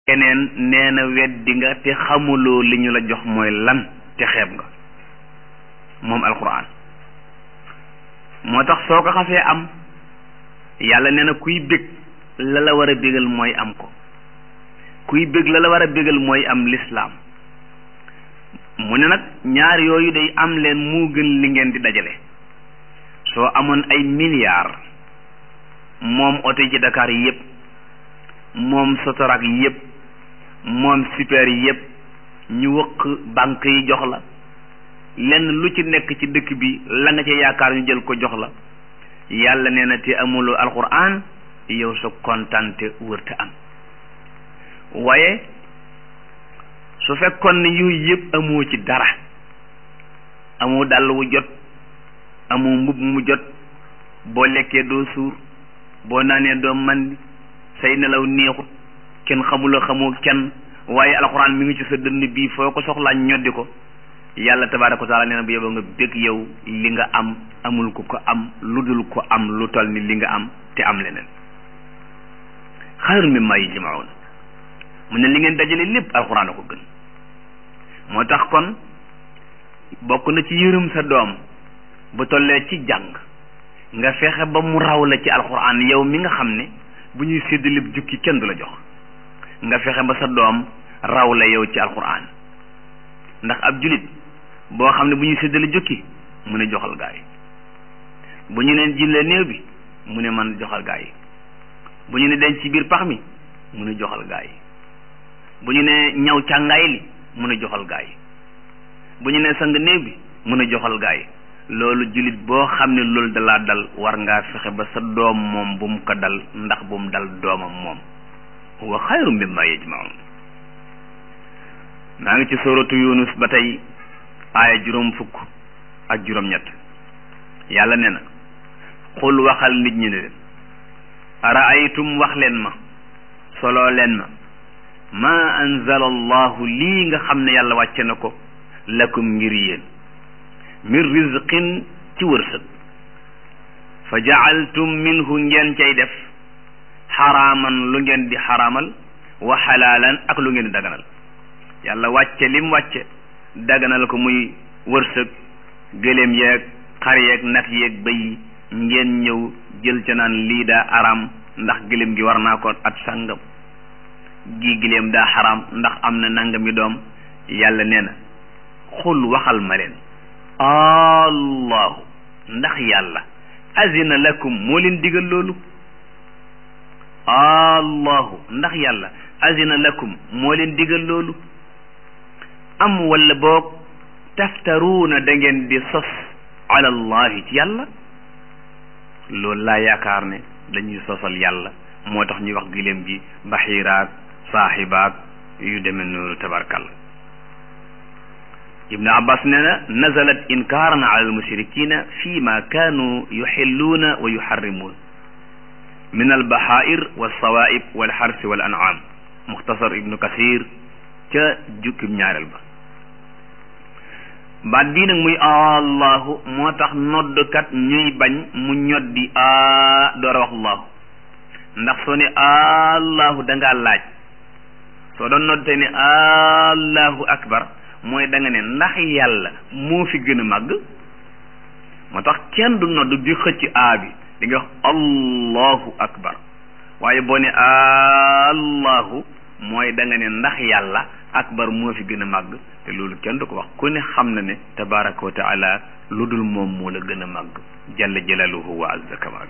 keneen nee na weddi nga te xamuloo li ñu la jox mooy lan te xeeb nga moom alquran moo tax soo ko xasee am yàlla nee na kuy bég la la war a bégal mooy am ko kuy bég la la war a bégal mooy am lislaam mu ne nag ñaar yooyu day am leen moo gën li ngeen di dajale soo amoon ay milliards moom oto yi ci Dakar yi yëpp moom sotorak yi yëpp moom super yi yëpp ñu wëq banque yi jox la lenn lu ci nekk ci dëkk bi la nga ci yaakaar ñu jël ko jox la yàlla nee na te amuloo alquran yow sa kontante wërta am waaye su fekkoon ne yooyu yëpp amoo ci dara amoo dàll wu jot amoo mbubb mu jot boo lekkee doo suur boo naanee doo mandi say nelaw neexut kenn xamula xamoo kenn waaye alxuraan mi ngi ci sa dënn bii foo ko soxlaa ñoddi ko yàlla tabaaraka wa taala nee na bu yeboo nga bég yow li nga am amul ku ko am lu dul ko am lu toll ni li nga am te am leneen xayrun mimmaa yajma'uun mu ne li ngeen dajale lépp alxuraan a ko gën moo tax kon bokk na ci yërëm sa doom bu tollee ci jàng nga fexe ba mu raw la ci alxuraan yow mi nga xam ne bu ñuy séddale jukki kenn du la jox nga fexe ba sa doom raw la yow ci alxuraan ndax ab julit boo xam ne bu ñuy séddale jukki mu ne joxal gaa yi bu ñu neen jille néew bi mu ne man joxal gaa yi bu ñu ne denc ci biir pax mi mu ne joxal gaa yi bu ñu ne ñaw càngaay li mu ne joxal gaa yi bu ñu ne sang néew bi mu ne joxal gaa yi loolu jullit boo xam ne loolu dalaa dal war ngaa fexe ba sa doom moom bu mu ko dal ndax bu mu dal doomam moom wa xayru mimma yajmaun maa ngi ci suratu yunus ba tey aaya juróom fukk ak juróom ñett yàlla ne na xul waxal nit ñi ne leen araaytum wax leen ma soloo leen ma ma anzala allahu lii nga xam ne yàlla wàcce na ko lakum ngir yéen min rizqin ci wërsëg fa jacaltum minhu ngeen cay def xaraaman lu ngeen di xaraamal wa xalaalan ak lu ngeen di daganal yàlla wàcce lim wàcce daganal ko muy wërsëg gëléem yeeg xar yeeg nag yeeg bëy ngeen ñëw jël ca naan lii daa araam ndax gëléem gi war naa ko at sàngam gi gëléem daa xaraam ndax am na nangami doom yàlla nee na xul waxal ma leen allahu ndax yàlla azina lakum moo leen digal loolu allahu ndax yàlla azina lakum moo leen digal loolu am wala boog taftaruuna da ngeen di sos ala allahi ci yàlla loolu laa yaakaar ne dañuy sosal yàlla moo tax ñuy wax giléem gi baxiiraak saaxibaak yu demee noonu tabarkal ibnu abbas nee na nazalat inkaaran ala almushrikina fi ma kaanu yuxilluuna wa yuxarrimuun min albaxair walsawaib walxarsi wal an'am muxtasar ibnu kasir ca jukkib ñaareel ba baat bii nag muy allahu moo tax noddkat ñuy bañ mu ñoddi a door a wax allahu ndax soo ne allahu da ngaa laaj soo doon nodd tey ne allahu akbar mooy da nga ne ndax yàlla moo fi gën a màgg moo tax kenn du nodd di xëcc a bi di nga wax allahu akbar waaye boo ne allahu mooy da nga ne ndax yàlla akbar moo fi gën a màgg te loolu kenn du ko wax ku ne xam na ne tabaraka wa taala lu dul moom moo la gën a màgg jalla jalaluhu wa azza kamaalu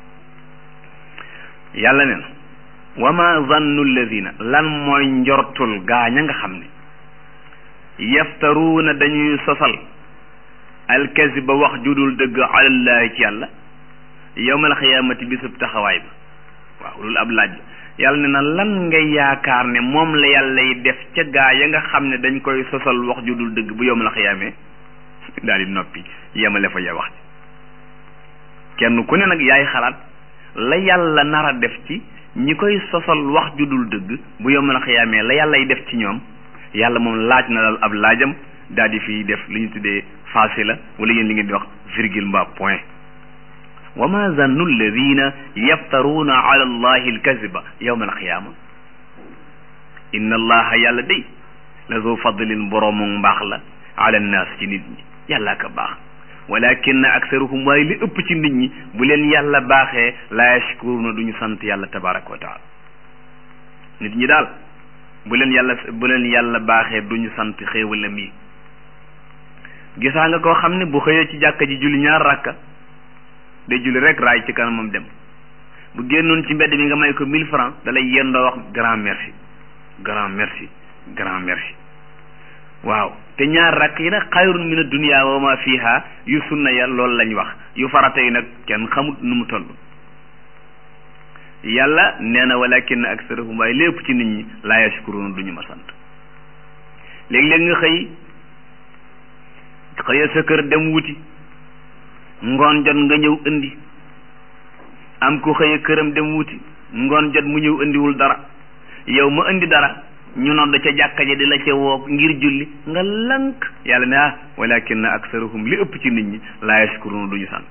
yàlla ne na wa ma zannu alladina lan mooy njortul gaaña nga xam ne yaftaruuna dañuy sosal alkaziba wax judul dëgg alallahi ci yàlla yowmal xiyaamati bisub taxawaay ba waaw loolu ab laaj yàlla ne na lan nga yaakaar ne moom la yàlla yi def ca gaa ya nga xam ne dañ koy sosal wax judul dëgg bu yowmal xiyaamee daal di noppi yemale fa ya wax ci kenn ku ne nag yaay xalaat la yàlla nar a def ci ñi koy sosal wax judul dëgg bu yowmal xiyaamee la yàlla yi def ci ñoom yàlla moom laaj na daal ab laajam daal di fiy def li ñu tuddee fasila wala yéen li ngeen di wax virgule mbaa point wa ma zannu alladina yaftaruuna ala allahi alkaziba yowma alqiyama inna allaha yàlla day la zu fadlin boroomu mbaax la ala nnaas ci nit ñi yàlla ka baax walakin aksaruhum waaye li ëpp ci nit ñi bu leen yàlla baaxee la yashkuruna duñu sant yàlla tabaraka wa taala nit ñi daal bu leen yàlla bu leen yàlla baaxee duñu sant xéewalam yi gisaa nga koo xam ne bu xëyee ci jàkka ji julli ñaar rakka day julli rek raay ci kanamam dem bu génnoon ci mbedd mi nga may ko mille francs da lay yendoo wax grand merci grand merci grand merci waaw te ñaar rakk yi nag xayrun min ad-dunya wa ma fiha yu sunna ya loolu lañ wax yu farata yi nag kenn xamut nu mu toll yàlla nee na walakin aksarahum waaye lépp ci nit ñi laa yashkuruna duñu ma sant léeg-léeg nga xëy xëya sa kër dem wuti ngoon jot nga ñëw indi am ku xëya këram dem wuti ngoon jot mu ñëw indiwul dara yow ma indi dara ñu nodd ca jàkka ji di la ca woo ngir julli nga lank yàlla ne ah walakin aksarahum li ëpp ci nit ñi laa yashkuruna duñu sant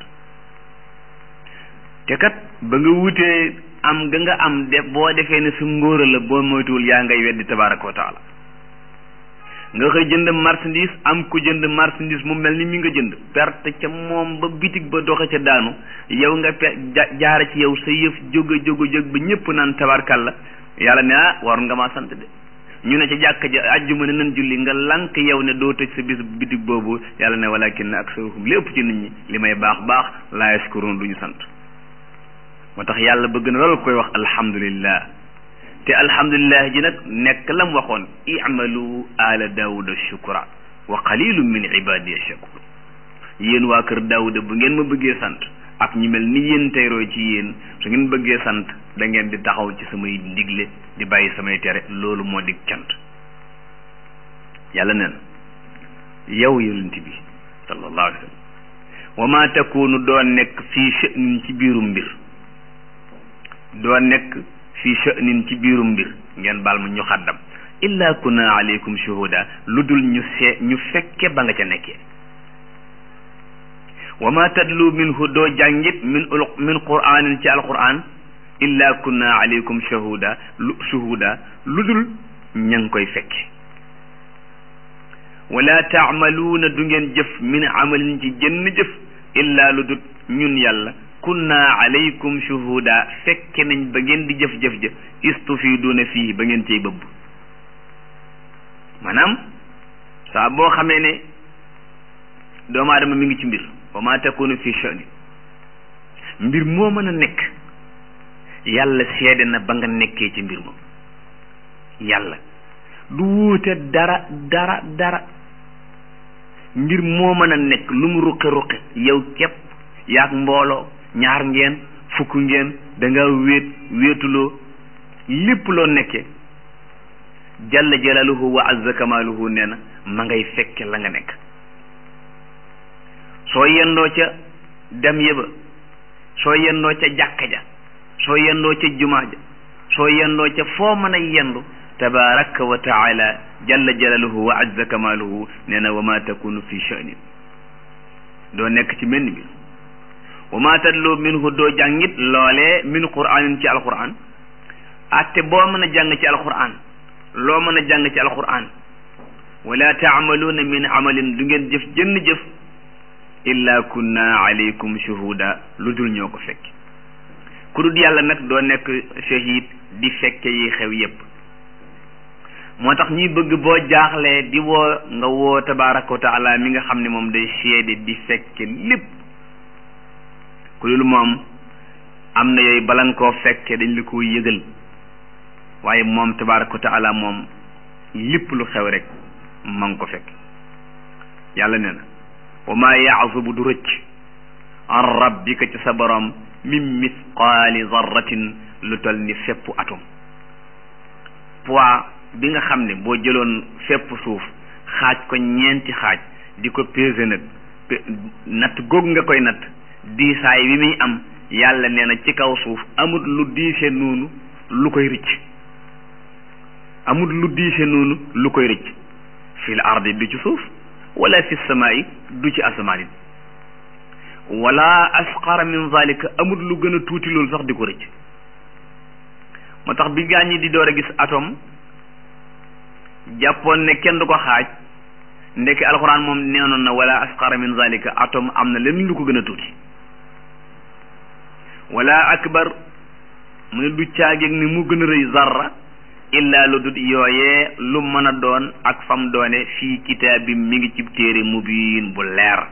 te kat ba nga wutee am ga nga am de boo defee ne su ngóora la boo moytuwul yaa ngay weddi tabaraka wa taala nga xëy jënd marchandise am ku jënd marchandise mu mel ni mi nga jënd perte ca moom ba bitig ba doxe ca daanu yow nga pe jaara ci yow sa yëf jóg a jóg a jóg ba ñëpp naan tabarkalla yàlla ne ah war nga maa sant de ñu ne ca jàkka ja àjjuma ne nan julli nga lank yow ne doo tëj sa bis bitig boobu yàlla ne walakin aksaruhum lépp ci nit ñi li may baax baax laa yashkurun duñu sant moo tax yàlla bëgg na loolu koy wax alhamdulillah te alhamdulillah ji nag nekk lam waxoon i'malu ala daawuda shukra wa qalilun min ibadiya shakur yéen waa kër daawuda bu ngeen ma bëggee sant ak ñi mel ni yéen tey roy ci yéen su ngeen bëggee sant da ngeen di taxaw ci samay ndigle di bàyyi samay tere loolu moo di cant yàlla neen yow yonent bi sallallahu alayhi wa sallam wa ma takunu doo nekk fii sha'nin ci biirum mbir doo nekk fii sha'nin ci biirum mbir ngeen baal ma ñu xaddam illa kunna alaykum shuhuda lu dul ñu see ñu fekke ba nga ca nekkee wa ma tadlu minhu doo jàngit min min qur'anin ci alquran illa kunna alaykum shuhuda lu shuhuda lu dul ña ngi koy fekke wala taamaluuna du ngeen jëf min amalin ci jënn jëf illa lu dul ñun yàlla kunna alaykum shuhuda fekke nañ ba ngeen di jëf-jëf ja istufiduuna fii ba ngeen cay bëbb maanaam saa boo xamee ne doomu aadama mi ngi ci mbir wa ma takunu fi sha'ni mbir moo mën a nekk yàlla seede na ba nga nekkee ci mbir moom yàlla du wuute dara dara dara mbir moo mën a nekk lu mu ruqi ruqi yow képp yaag mbooloo ñaar ngeen fukk ngeen da nga wéet wéetuloo lépp loo nekkee jalla jalaluhu wa azza kamaluhu nee na ma ngay fekke la nga nekk soo yendoo ca dem yëba soo yendoo ca jàkka ja soo yendoo ca jumaa ja soo yendoo ca foo mën a yendu tabaraka wa taala jalla jalaluhu wa azza kamaluhu nee na wa ma takunu fi sha'nin doo nekk ci menn bi wa ma tadlu minhu doo jàngit loolee min qur'anin ci alquran atte boo mën a jàng ci alquran loo mën a jàng ci alquran wala taamaluuna min amalin du ngeen jëf jënn jëf illa kunna alaykum shuhuda lu dul ñoo ko fekk ku dul yàlla nag doo nekk shahid di fekke yi xew yépp moo tax ñuy bëgg boo jaaxlee di woo nga woo tabaraka wa taala mi nga xam ne moom day seede di fekke lépp ku dul moom am na yooyu bala nga koo fekke dañ la ko yëgal waaye moom tabaraka wa taala moom lépp lu xew rek ma ngi ko fekk yàlla nee na wa maa yaazubu du rëcc an rabbika ci sa borom min misqaali zarratin lu tol ni fépp atom poids bi nga xam ne boo jëloon fépp suuf xaaj ko ñeenti xaaj di ko peser nag natt góog nga koy natt diisaay bi muy am yàlla nee na ci kaw suuf amut lu diise noonu lu koy rëcc amut lu diise noonu lu koy rëcc fil ardi du ci suuf wala fi samaai du ci asamaan it wala asqara min zalika amut lu gën a tuuti loolu sax di ko rëcc moo tax bi gaa ñi di door a gis atome jàppoon ne kenn du ko xaaj ndekki alxuraan moom neenoon na wala asqara min zalika atom am na leen lu ko gën a tuuti wala akbar mu ne du caageeg ni mu gën a rëy zarra illa lu dut yooyee lu mën a doon ak fam doone fii kitaabim mi ngi ci téere mubiin bu leer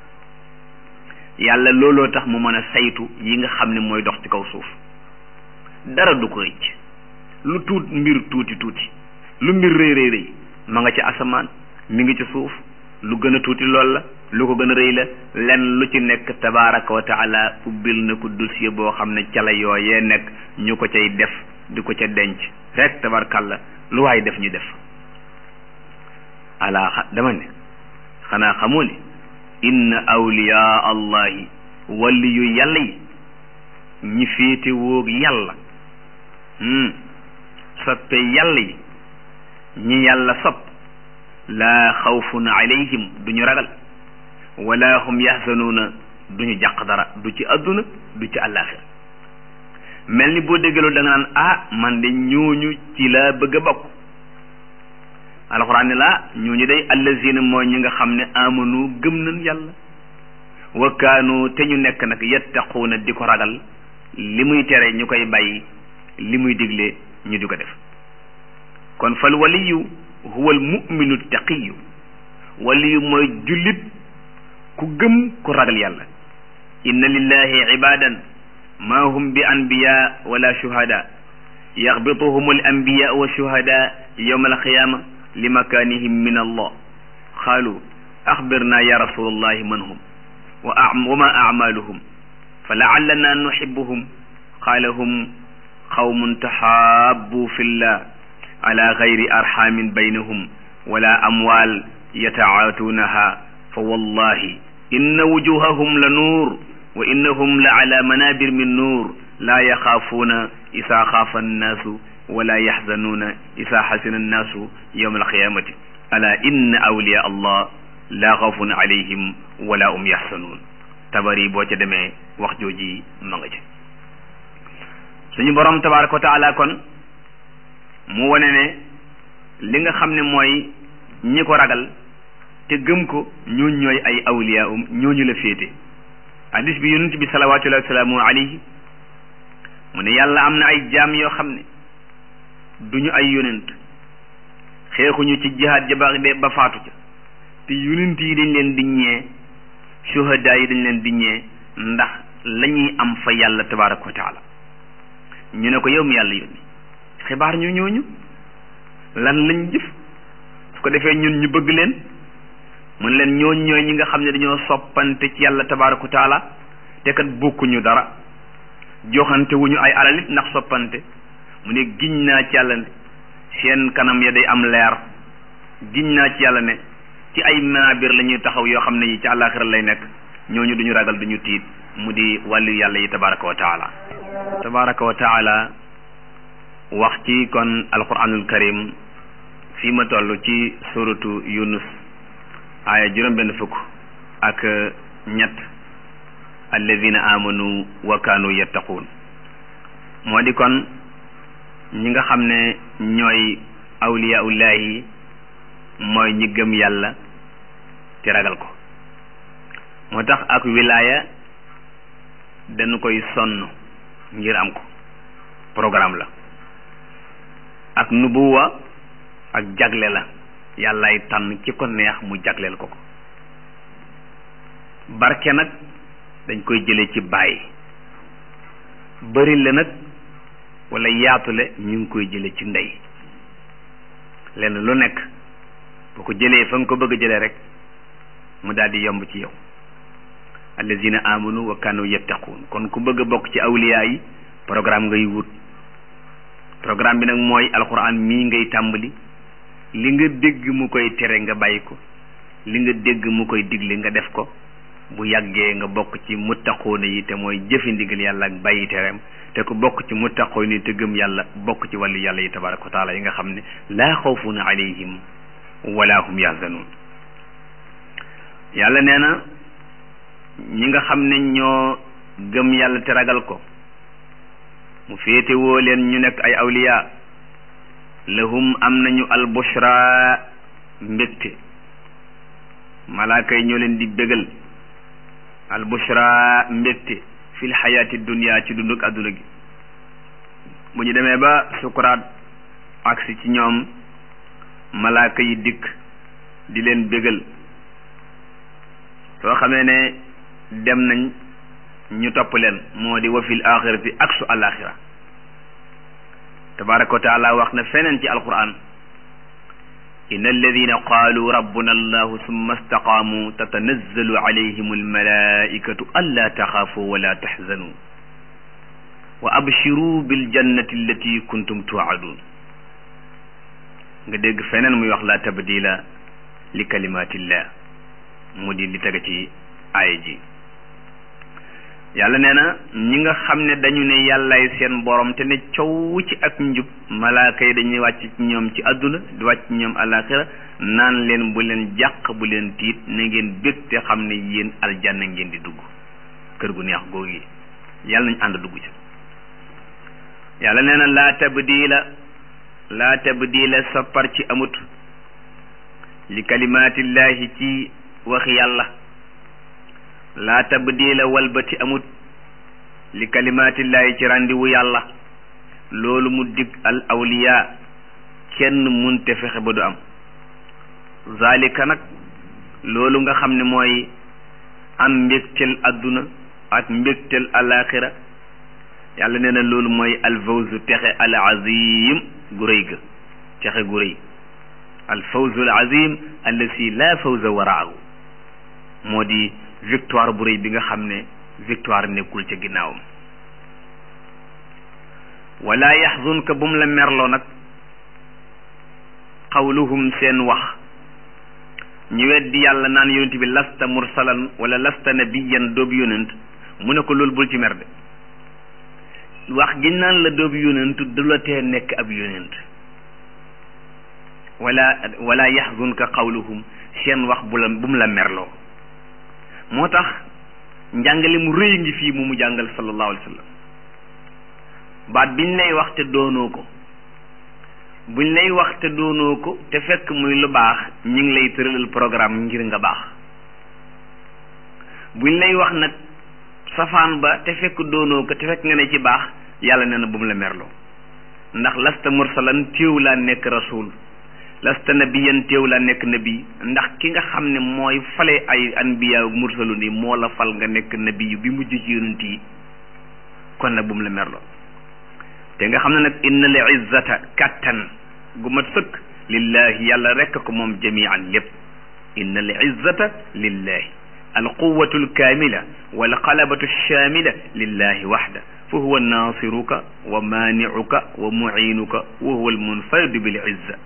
yàlla looloo tax mu mën a saytu yi nga xam ne mooy dox ci kaw suuf dara du ko rëcc lu tuut mbir tuuti tuuti lu mbir rëy rëy rëy ma nga ci asamaan mi ngi ci suuf lu gën a tuuti lool la lu ko gën a rëy la lenn lu ci nekk tabaraka wa taala ubbil na ko dossier boo xam ne ca la yooyee nekk ñu ko cay def di ko ca denc rek tabarkalla lu waay def ñu def ala dama ne xanaa xamoo ne inna awliyaa allahi wali yu yàlla yi ñi féete woog yàlla soppe yàlla yi ñi yàlla sopp laa xawfun alayhim duñu ragal wala hum yaxzanuuna duñu jàq dara du ci adduna du ci àllaaxira mel ni boo déggaloo da nga naan ah man de ñooñu ci laa bëgg a bokk alxuraan ne laa ñooñu day allazina mooy ñi nga xam ne amanu gëm nañ yàlla wa kaanu te ñu nekk nag yattaquuna di ko ragal li muy tere ñu koy bàyyi li muy digle ñu di ko def kon fal waliyu huwa al muminu taqiyu waliyu mooy jullit ku gëm ku ragal yàlla inna lillahi ibadan ma hum bi anbiya wala shuhada yaxbituhum al anbiya wa shuhada yawma alqiyama li makanihim min allah qaalu axbirna ya rasul allahi man hum wa ma acmaluhum fa laallana nuxibuhum qaala hum qawmun taxaabu fi llah ala gayri arxamin baynahum wala amwal yatacaatuunaha fa wallahi inna wujuhahum la nuur wa innahum la ala manabir min nuur laa yaxaafuuna isaa xaafa annaasu wala yaxzanuuna isaa xasina annaasu yowma alqiyamati ala inna awliya allah laa xawfun alayhim wala um yaxsanuun tabari boo ca demee wax jooji ma nga ca suñu borom tabaraka wa taala kon mu wane ne li nga xam ne mooy ñi ko ragal te gëm ko ñooñu ñooy ay awliya um ñooñu la féete hadis bi yonent bi salawatullahi wa salaamu alayhi mu ne yàlla am na ay jaam yoo xam ne duñu ay yonent xeexuñu ci jihaad ja ba ba faatu ca te yonent yi dañ leen di ñee shuhada yi dañ leen di ñee ndax la ñuy am fa yàlla tabaraka wa taala ñu ne ko yow mi yàlla yónni xibaar ñu ñooñu lan lañ jëf su ko defee ñun ñu bëgg leen mun leen ñooñ ñooy ñi nga xam ne dañoo soppante ci yàlla tabaraka wa taala te kat bokkuñu dara joxante wuñu ay alalit ndax soppante mu ne giñ naa ci yàlla ne seen kanam ya day am leer giñ naa ci yàlla ne ci ay maabir la ñuy taxaw yoo xam ne yi ci àllaaxira lay nekk ñooñu duñu ragal duñu tiit mu di wàllu yàlla yi tabaraka wa taala tabaraka wa taala wax ci kon alquranul karim fii ma toll ci suratu yunus aaya juróom benn fukk ak ñett alladina amanu wa kaanu yattaquun moo di kon ñi nga xam ne ñooy awliyaullahi mooy ñi gëm yàlla te ragal ko moo tax ak wilaaya dañu koy sonn ngir am ko programme la ak nubuwa ak jagle la yàllaay tànn ci ko neex mu jagleel ko ko barke nag dañ koy jële ci bàyyi bëri la nag wala yaatule ñu ngi koy jële ci ndey lenn lu nekk boo ko jëlee fa nga ko bëgg a jëlee rek mu daal di yomb ci yow allazina amanu wa kanu yattaquun kon ku bëgg a bokk ci awliya yi programme ngay wut programme bi nag mooy alquran mii ngay tàmbali li nga dégg mu koy tere nga bàyyi ko li nga dégg mu koy digle nga def ko bu yàggee nga bokk ci muttaquuna yi te mooy jëfi ndigal yàlla ak bàyyi tereem te ku bokk ci muttaquuna yi te gëm yàlla bokk ci wàllu yàlla yi tabaraka wa taala yi nga xam ne laa xawfun alayhim wala hum yahzanun yàlla nee na ñi nga xam ne ñoo gëm yàlla te ragal ko mu féete woo leen ñu nekk ay awliya lahum am nañu albushra mbégte malaaka yi ñoo leen di bégal albushra mbégte fil xayaati dunia ci dunduk adduna gi bu ñu demee ba sukuraat agsi ci ñoom malaaka yi dikk di leen bégal soo xamee ne dem nañ ñu topp leen moo di wa fil axirati ak su alaxira tabaraka wa taala wax na feneen ci alquran inna alladina qaalu rabbuna allahu summa istaqaamu tatanazzalu alayhim almalaikatu alla taxaafu wala taxzanu wa abshiru biljannati allati kuntum tuadun nga dégg feneen muy wax la tabdila li kalimatillah mu di li tege ci aaya ji yàlla nee na ñi nga xam ne dañu ne yàllaay seen borom te ne coow ci ak njub malaaka yi dañuy wàcc ci ñoom ci àdduna di wàcc ci ñoom alaxira naan leen bu leen jàq bu leen tiit na ngeen bég te xam ne yéen aljanna ngeen di dugg kër gu neex googu yi yàlla nañ ànd dugg ci yàlla nee na laa tabdila laa tabdila soppar ci amut li kalimaatillahi ci wax yàlla laa tabdila walbati amut li kalimaatillahi ci ràndiwu yàlla loolu mu dig al awliya kenn munte fexe ba du am zalika nag loolu nga xam ne mooy am mbégtel adduna ak mbégtel alaxira yàlla nee na loolu mooy alfawzu texe al azim gu rëy ga texe gu rëy alfawzu al azim allasi la fawza waraahu moo di victoire bu rëy bi nga xam ne victoire nekkul ca ginnaawam wala yaxzunka bu mu la merloo nag xawluhum seen wax ñu weddi yàlla naan yonent bi lasta mursalan wala lasta nabiyan doobu yonent mu ne ko loolu bul ci mer de wax gi naan la doobu yonent du la tee nekk ab yonent wala wala yaxzunka xawluhum seen wax bu la bu mu la merloo moo tax njàngale mu rëy ngi fii mu mu jàngal sallallahu alayhi wa sallam baat biñ lay wax te doonoo ko buñ lay wax te doonoo ko te fekk muy lu baax ñu ngi lay tëralal programme ngir nga baax buñ lay wax nag safaan ba te fekk doonoo ko te fekk nga ne ci baax yàlla nee na bu mu la merloo ndax lasta mursalan téew laa nekk rasul lasta nabiyan téew laa nekk nabi ndax ki nga xam ne mooy fale ay anbiya mursalu ni moo la fal nga nekk nabi bi mujj ci yonent yi kon nag bu mu la merloo te nga xam ne nag inna li izzata kattan gu mat sëkk lillahi yàlla rekk ko moom jamian lépp inna li izzata lillahi alquwatu alkamila walxalabatu alshamila lillahi waxda fa huwa nasiruka wa maniuka wa muinuka wa huwa almunfaridu bil izza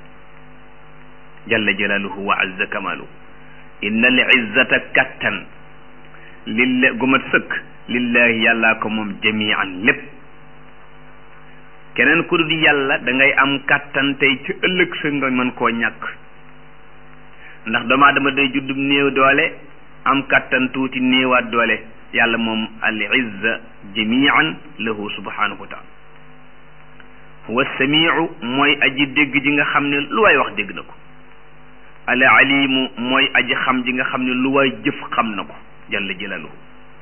jalla jalaluhu wa azza kamaluhu inna li izzata kattan lilla gu mat sëkk lillahi yàllaa ko moom jamian lépp keneen ku dul yàlla da ngay am kàttan tey ci ëllëg sa nga mën koo ñàkk ndax doomu aadama day juddum néew doole am kàttan tuuti néewaat doole yàlla moom al izza jamian lahu subhanahu wa taala huwa samiu mooy aji dégg ji nga xam ne lu waay wax dégg na ko al alimu mooy aji xam ji nga xam ne lu waay jëf xam na ko jalla jalaluhu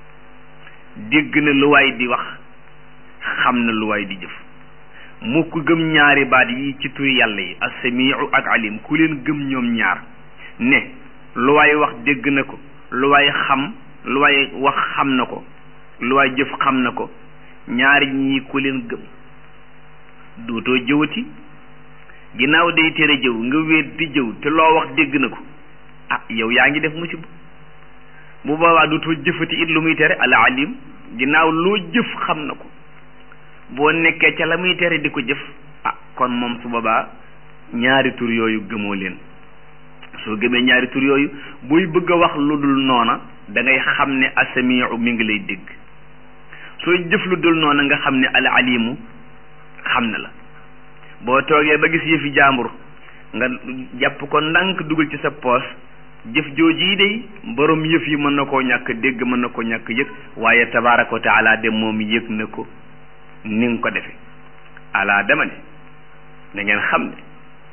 dégg na lu waay di wax xam na lu waay di jëf mu ku gëm ñaari baat yi ci turi yàlla yi as-samiu ak alim ku leen gëm ñoom ñaar ne lu waay wax dégg na ko lu waay xam lu waay wax xam na ko lu waay jëf xam na ko ñaari ñii ku leen gëm dootoo jëwati ginnaaw day tere jëw nga wéet di jëw te loo wax dégg na ko ah yow yaa ngi def musiba bu boobaa dootoo jëfati it lu muy tere al alim ginnaaw loo jëf xam na ko boo nekkee ca la muy tere di ko jëf ah kon moom su boobaa ñaari tur yooyu gëmoo leen soo gëmee ñaari tur yooyu buy bëgg a wax lu dul noona da ngay xam ne asamiu mi ngi lay dégg sooy jëf lu dul noona nga xam ne al alimu xam na la boo toogee ba gis yëfi jaambur nga jàpp ko ndànk dugal ci sa poos jëf jooji yi day borom yëf yi mën na koo ñàkk dégg mën na koo ñàkk yëg waaye tabaraka wa taala de moom yëg na ko ni nga ko defe ala dama ne da ngeen xam ne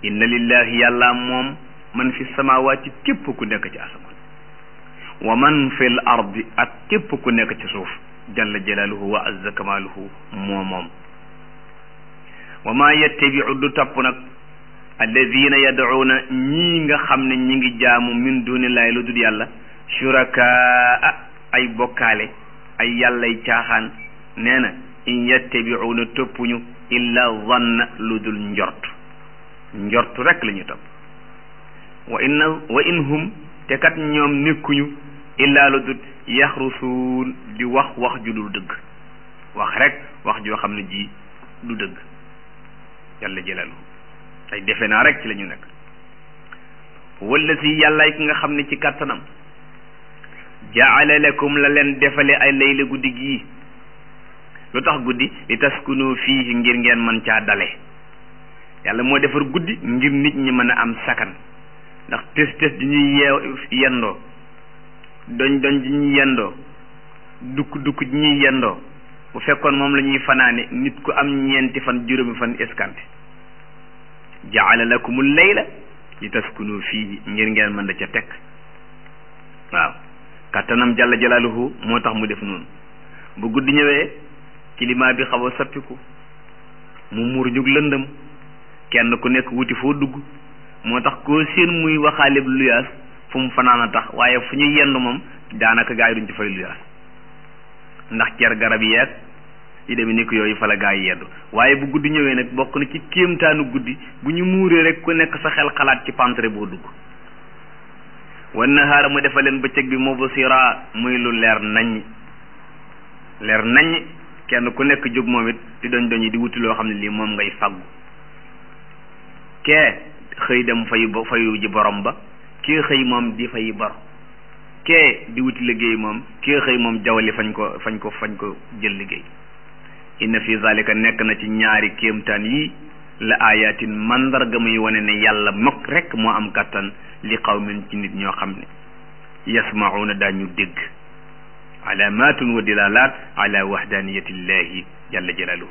inna lillahi yàlla moom man fi samawaati képp ku nekk ci asamaan wa man fi l ardi ak képp ku nekk ci suuf jalla jalaaluhu wa azza kamaaluhu moo moom wa maa yettabiu du topp nag alladina yad'uuna ñii nga xam ne ñi ngi jaamu min dunillahi lu dul yàlla shurakaa ay bokkaale ay yàllay caaxaan nee na in yettabiuuna toppuñu illa zanna lu dul njort njort rek la ñu topp wa inna wa in hum te kat ñoom nekkuñu illa lu dul yaxrusuun di wax wax ju dul dëgg wax rek wax joo xam ne ji du dëgg yàlla jëlalu ay defe naa rek ci la ñu nekk wala si yàllaay ki nga xam ne ci kàttanam jaala lakum la leen defale ay layla guddi gii lu tax guddi li taskunu fii ngir ngeen mën caa dale yàlla moo defar guddi ngir nit ñi mën a am sakan ndax tes tes di ñuy yeew yendoo doñ doñ di ñuy yendoo dukk dukk di ñuy yendoo bu fekkoon moom la ñuy fanaane nit ku am ñeenti fan juróomi fan eskante jaala lakumul layla li taskunu fii ngir ngeen mën da ca teg waaw kàttanam jalla jalaaluhu moo tax mu def noonu bu guddi ñëwee climat bi xaw a sappiku mu muur ñug lëndëm kenn ku nekk wuti foo dugg moo tax koo seen muy waxaale luyaas fu mu fanaan a tax waaye fu ñuy yendu moom daanaka gaa yi duñ ci fay luyaas ndax cer garab yeeg yi demee ni ko yooyu fa la gaa yi yendu waaye bu guddi ñëwee nag bokk na ci kéemtaanu guddi bu ñu muuree rek ku nekk sa xel xalaat ci pantre boo dugg wan nahaara mu defa leen bëccëg bi mubsira muy lu leer naññ leer naññ kenn ku nekk jóg moom it di doñ doñi di wuti loo xam ne lii moom ngay faggu kee xëy dem fayu ba fayu ji borom ba kee xëy moom di fayi bor kee di wuti liggéey moom kee xëy moom jawali fañ ko fañ ko fañ ko jël liggéey inna fi zalika nekk na ci ñaari kéemtaan yi la ayatin mandarga muy wane ne yàlla mokk rek moo am kattan li qawmin ci nit ñoo xam ne yasmauna daañu dégg alamatun wa dilalat ala wahdaniyati llahi jalla jalaluhu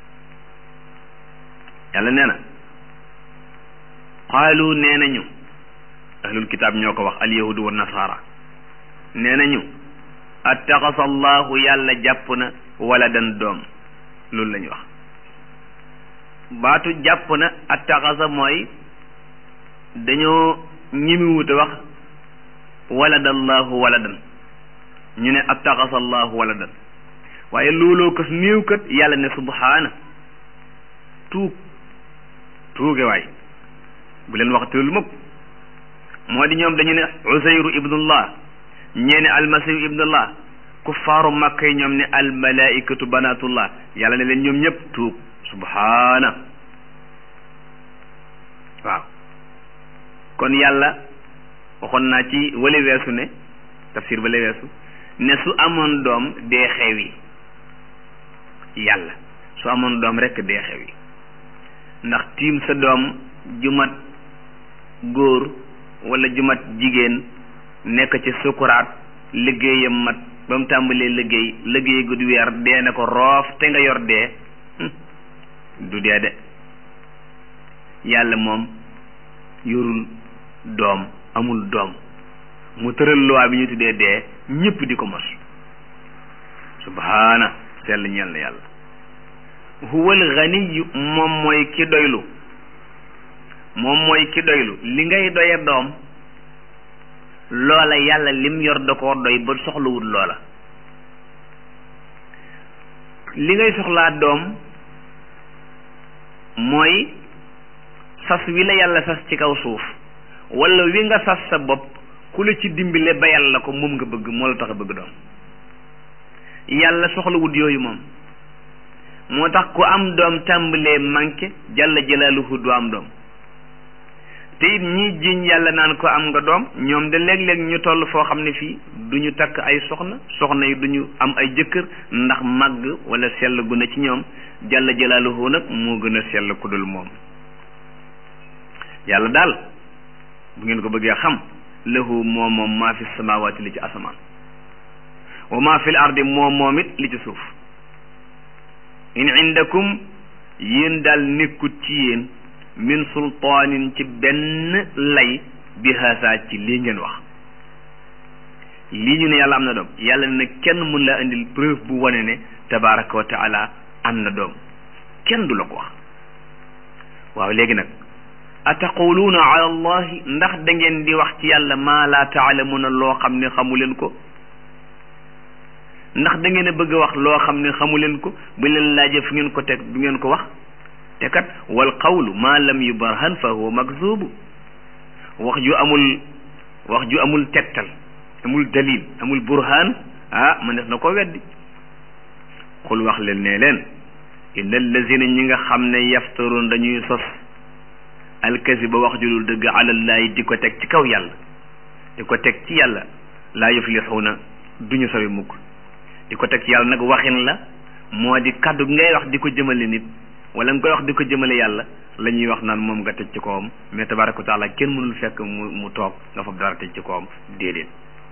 yàlla nee na qaalu nee nañu ahlul kitaab ñoo ko wax alyahudu wa nasara nee nañu attaxasa allahu yàlla jàpp na waladan doom loolu la ñu wax baatu jàpp na attaxasa mooy dañoo ñimiwut a wax waladallahu waladan ñu ne attaxasa allahu waladan waaye looloo kas néew kat yàlla ne subhaana tuug tuuge waay bu leen wax teel mukk moo di ñoom dañu ne usayru ibnullah ñee ne almasihu ibnullah kuffaaru makka yi ñoom ne almalaikatu banatullah yàlla ne leen ñoom ñëpp tuub subhaana waaw kon yàlla waxoon naa ci wale weesu ne tafsir bale weesu ne su amoon doom dee xewi yàlla su amoon doom rekk dee xewi ndax tiim sa doom jumat góor wala jumat jigéen nekk ci sukuraat liggéeyam mat ba mu tàmbalee liggéey liggéey gu du weer dee na ko roof te nga yor dee du dee de yàlla moom yorul doom amul doom mu tëral loi bi ñu tuddee dee ñëpp di ko mos subhaana sell ñeel na yàlla huwal ganiyu moom mooy ki doylu moom mooy ki doylu li ngay doye doom loola yàlla lim yor da koo doy ba soxlawul loola li ngay soxlaa doom mooy sas wi la yàlla sas ci kaw suuf wala wi nga sas sa bopp ku la ci dimbile ba yàlla ko moom nga bëgg moo la tax a bëgg doom yàlla soxlawut yooyu moom moo tax ku am doom tàmbalee manqué jalla jalaaluhu du am doom te it ñi jiñ yàlla naan ko am nga doom ñoom de léeg-léeg ñu toll foo xam ne fii du ñu takk ay soxna soxna yi du ñu am ay jëkkër ndax màgg wala sell gu na ci ñoom jalla jalaaluhu nag moo gën a sell ku dul moom yàlla daal bu ngeen ko bëggee xam lahu moom moom maa fi samawaati li ci asamaan wa maa fi l ardi moom moom it li ci suuf in indakum yéen daal nekkut ci yéen min sultaanin ci benn lay bi haasa ci lii ngeen wax lii ñu ne yàlla am na doom yàlla ne kenn mun laa indil preuve bu wane ne tabaraka wa taala am na doom kenn du la ko wax waaw léegi nag ataquluuna ala allahi ndax da ngeen di wax ci yàlla maa laa taalamuuna loo xam ne xamu leen ko ndax da ngeen a bëgg a wax loo xam ne xamu leen ko bu leen laajee fu ngeen ko teg du ngeen ko wax te kat wal qawlu maa lam yubarhan fa huwa makzubu wax ju amul wax ju amul tegtal amul dalil amul burhan ah man def na ko weddi xul wax leen ne leen inna allazina ñi nga xam ne yaftaroon dañuy sos alkasiba wax ju dul dëgg alallahi di ko teg ci kaw yàlla di ko teg ci yàlla laa yuflixuuna duñu sawi mukk di ko teg ci yàlla nag waxin la moo di kaddu gi ngay wax di ko jëmale nit wala nga koy wax di ko jëmale yàlla la ñuy wax naan moom nga teg ci kawam mais tabaraka wa taala kenn mënul fekk mu mu toog nga fab dara teg ci kawam déedéet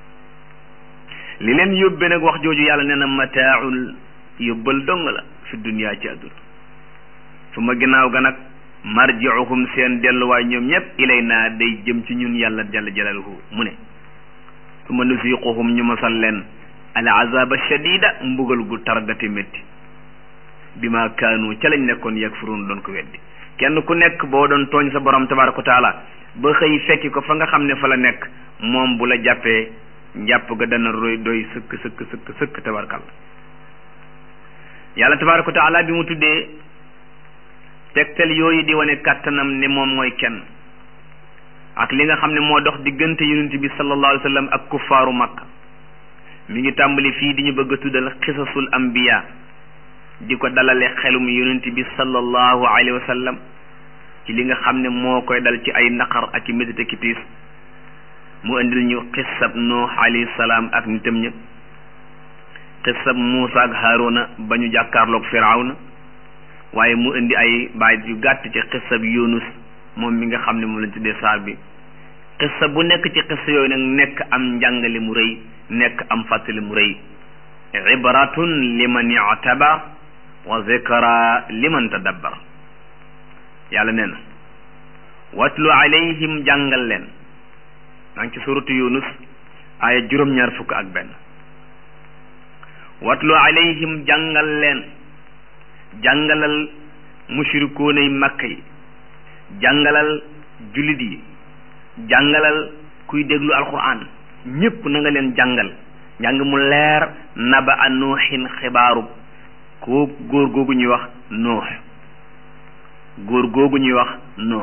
li leen yóbbee nag wax jooju yàlla nee na mataaul yóbbal dong la fi duniyaa ci àdduna su ma ginnaaw ga nag marjiuhum seen delluwaay ñoom ñëpp ilay naa day jëm ci ñun yàlla jalla jalaluhu mu ne su ma nusiquhum ñu mosal leen al azaba shadida mbugal gu targati métti bi ma kaanu ca lañ nekkoon yakfurun doon ko weddi kenn ku nekk boo doon tooñ sa borom tabaraka wa taala ba xëy fekki ko fa nga xam ne fa la nekk moom bu la jàppee njàpp ga dana roy doy sëkk sëkk sëkk sëkk tabarkal yàlla tabaraka wa taala bi mu tuddee tegtal yooyu di wane kàttanam ne moom mooy kenn ak li nga xam ne moo dox diggante yonent bi sallallahu alayhi wa sallam ak kuffaaru makka mi ngi tàmbali fii di ñu bëgg a tuddal xisasul ambiya di ko dalale xelum yonent bi sallallahu alayhi wa sallam ci li nga xam ne moo koy dal ci ay naqar ak i métit ak i tiis mu indil ñu xisab nuux alayhi salaam ak nitam ña xisab muusa ak haaruna ba ñu jàkkaarloog firawna waaye mu indi ay baay yu gàtt ci xisab yunus moom mi nga xam ne moom lañ tuddee saar bi xissa bu nekk ci xissa yooyu nag nekk am njàngale mu rëy nekk am fàttali mu rëy ibratun liman i'tabar wa zikra liman tadabbar yàlla nee na watlu alayhim jàngal leen maa ngi ci suratu yunus aaya juróom-ñaar fukk ak benn watlu alayhim jàngal leen jàngalal mushrikuunay makka yi jàngalal jullit yi jàngalal kuy déglu alquran ñépp na nga leen jàngal njàng mu leer naba a nuuxin xibaaru koo góor googu ñuy wax nuux góor googu ñuy wax nuux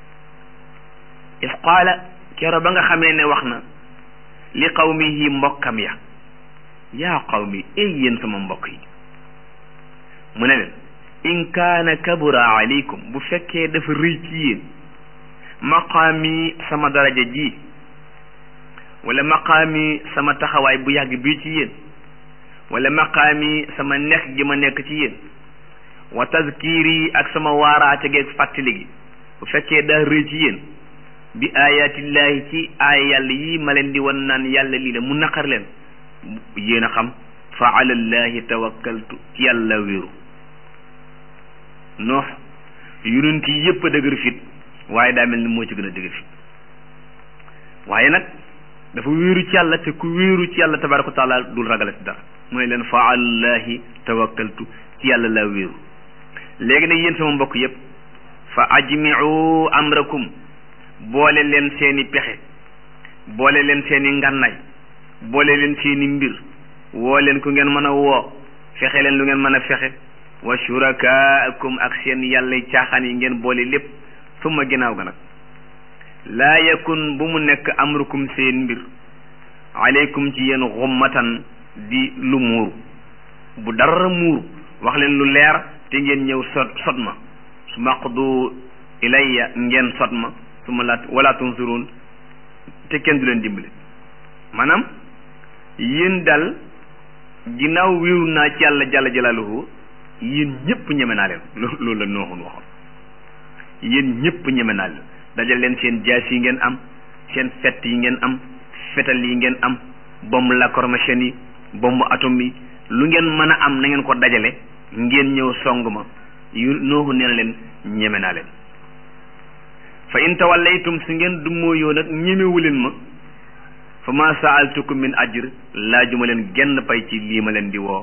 is qaala kero ba nga xamee ne wax na li qawmihi mbokkam ya yaa qawmi ey yéen sama mbokk yi mu ne leen in kaana kabura alaykum bu fekkee dafa rëy ci yéen maqaami sama daraja ji wala maqaami sama taxawaay bu yàgg bii ci yéen wala maqaami sama nekk gi ma nekk ci yéen wa tazkiri ak sama waaraate geeg fàttali gi bu fekkee daa rëy ci yéen bi ayatillahi ci aaya yàlla yii ma leen di wan naan yàlla lii la mu naqar leen yéen a xam fa alallahi tawakkaltu ci yàlla wéeru noox yonent yi yëpp a dëgër fit waaye daa mel ni moo ci gën a dëgër fit waaye nag dafa wéeru ci yàlla te ku wéeru ci yàlla tabaraka wa taala dul ragalati dara mooy leen fa alallahi tawakkaltu ci yàlla laa wéeru léegi nag yéen sama mbokk yëpp fa ajmiu amrakum boole leen seeni pexe boole leen seeni ngànnaay boole leen seeni mbir woo leen ku ngeen mën a woo fexe leen lu ngeen mën a fexe wa shurakaakum ak seen yàlla caaxaan yi ngeen boole lépp suma ginnaaw ga nag laa yakun bu mu nekk amrukum seen mbir aleykum ci yéen xummatan di lu muuru bu dara muuru wax leen lu leer te ngeen ñëw sot sot ma su maqdu ilayya ngeen sot ma su ma laat wala tunsurun te kenn du leen dimbali maanaam yéen dal ginnaaw wéeru naa ci yàlla jalla jalaaluhu yéen ñëpp ñeme naa leen loolu la nooxun waxoon yéen ñëpp ñeme naa leen dajal leen seen jaas yi ngeen am seen fett yi ngeen am fetal yi ngeen am bombe lacrymogène yi bombe atome yi lu ngeen mën a am na ngeen ko dajale ngeen ñëw song ma yu nooxu nee na leen ñeme naa leen fa in tawallaytum su ngeen dummóoyoo nag ñemewu leen ma fa ma saaltukum min ajr laajuma leen genn pay ci lii ma leen di woo